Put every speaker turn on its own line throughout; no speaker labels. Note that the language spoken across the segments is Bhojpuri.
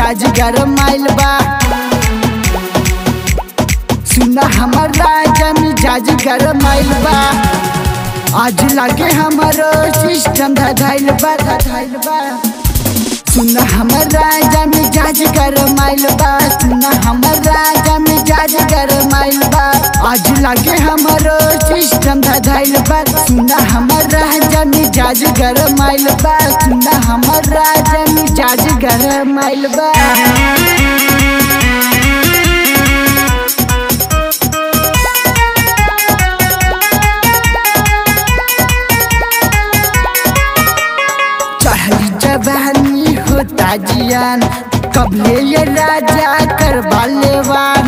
मिजाज गरमाइल बा सुना हमर राजा मिजाज गरमाइल बा आज लागे हमारो सिस्टम धधाइल बा धधाइल बा सुना हमर राजा मिजाज गरमाइल बा सुना हमर राजा मिजाज गरमाइल बा आज लागे हमारो सिस्टम धधाइल बा सुना हमर राजा मिजाज गरमाइल बा सुना हमर राजा मिजाज गरमाइल बा चढ़ली जवानी होता जियान कबले ये राजा करवा लेवान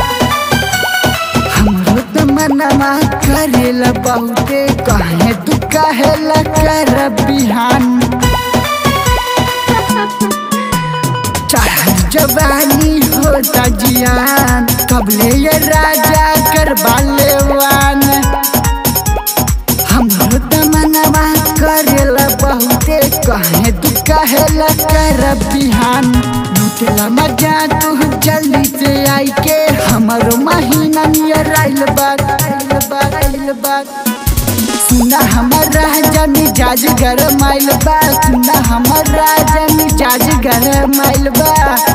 हमरो तो मनवा करेल बहुते कहे तू कहेल कर बिहान चढ़ल जवानी होता जियान कबले ये राजा करवा लेवान हमरो त मनवा करेला बहुते कहे तू कहेला कर बिहान लुटेला मजा तू जल्दी से आई के हमरो महीना नियर आइल बात आइल बात आइल बात सुना हमर राजा मिजाज गरम आइल बा सुना हमर राजा मिजाज गरम आइल बा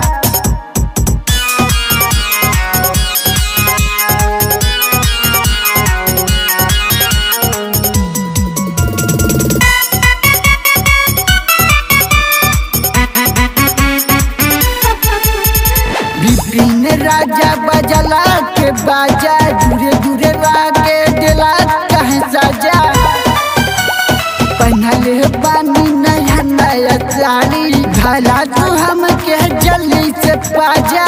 विपिन राजा बजला के बाजा दूरे दूरे लागे दिला कहे साजा पहनले बानी नया नया साड़ी भला तू हमके जल्दी से पाजा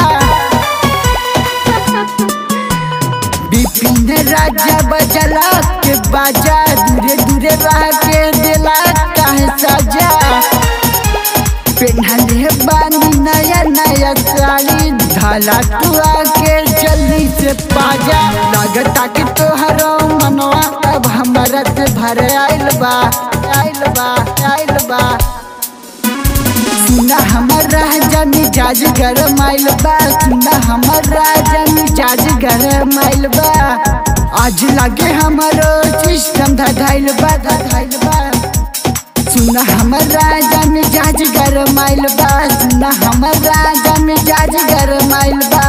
विपिन राजा बजला के बाजा दूरे दूरे लागे दिला कहे साजा पेन्हले बानी नया नया साड़ी ढाला तू आके जल्दी से पाजा लागता कि तोहरो मनवा अब हमरा से भर आइल बा आइल बा आइल बा सुना हमर राजा मिजाज गरम आइल बा सुना हमर राजा मिजाज गरम आइल बा आज लागे हमरो सिस्टम धधाइल बा धधाइल बा सुना हमर राजा मिजाज गरम आइल बा सुना हमर राजा मिजाज गरम आइल बा